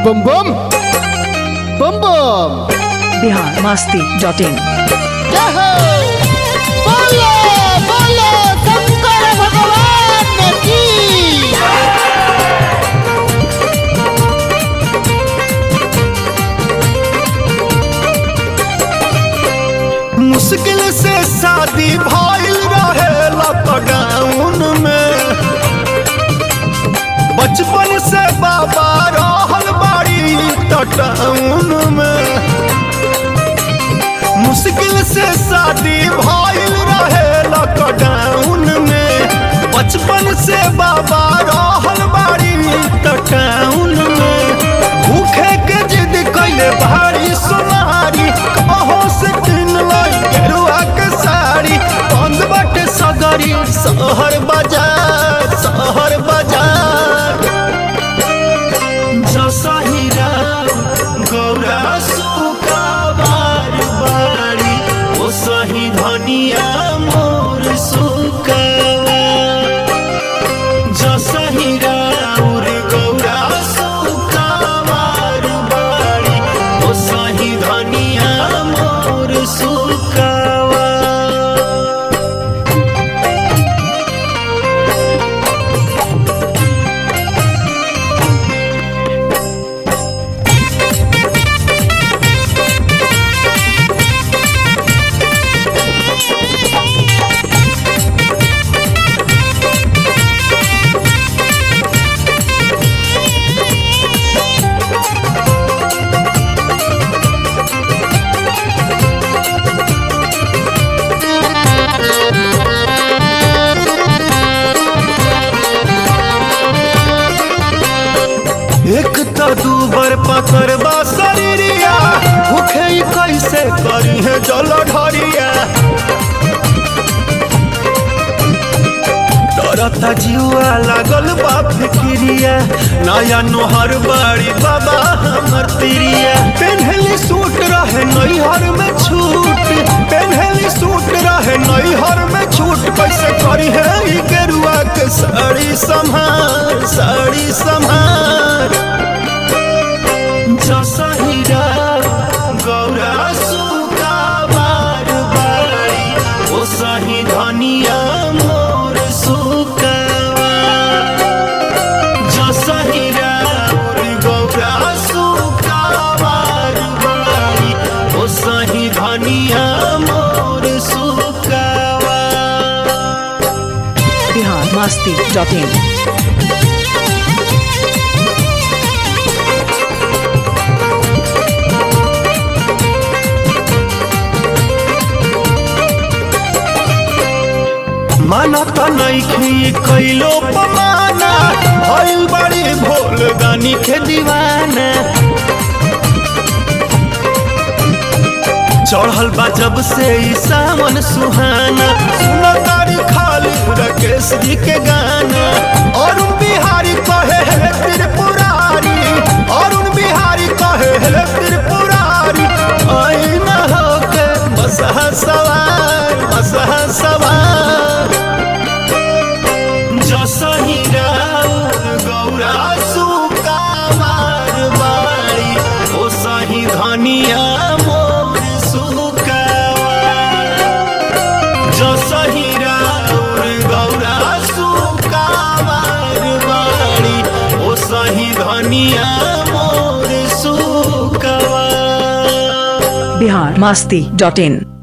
bomb bomb bomb bomb Bihar Masti dot in जय हो बोलो बोलो शंकर भगवान की मुश्किल से शादी भइल रहे लॉकडाउन में बचपन से बाबा रहल बाड़ी टाउन में मुश्किल से शादी भइल रहे लॉकडाउन में बचपन से बाबा रहल बाड़ी टाउन में भूखे के जिद कैले भारी सोनारी कहो से किन लाई गेरुआ के साड़ी बंद बाटे सगरी शहर बाजार शहर बाजार जसहिरा गौरा सुका बार बारी ओ सही धनिया मोर सुकावा जसहिरा उर गौरा सुका बार बारी ओ सही धनिया मोर सुकावा एक तो दूबर पकड़बा शरीरिया भूखे ही कैसे करी है जल ढरिया डरता जीवा लागल बा फिक्रिया नया नोहर बाड़ी बाबा हमर तिरिया पेन्हली सूट रहे नैहर में छूट पेन्हली सूट रहे नैहर में छूट कैसे करी है ई गेरुआ के साड़ी संभार साड़ी संभार जसहिरा गौरा सुका बार बारी ओ सही धनिया मोर सुकावा जसहिरा मोर गौरा सुका बार बारी ओ सही धनिया मोर सुकावा बिहार मस्ती डॉट इन माना त नइखी कैलो पमाना भइल बड़ी भोल दानी के दीवाना चढ़ल बा जब से ई सावन सुहाना सुना तारी खाली राकेश जी के गाना अरुण बिहारी कहे हे त्रिपुरारी अरुण बिहारी कहे हे त्रिपुरारी आई न होके बसहा सवार बसहा सवार जसहिरा गौरा सुका मार बारी ओ सही धनिया मोर सुकावा जसहिरा गौरा सुका मार बारी ओ सही धनिया मोर सुकावा बिहार मस्ती डॉट इन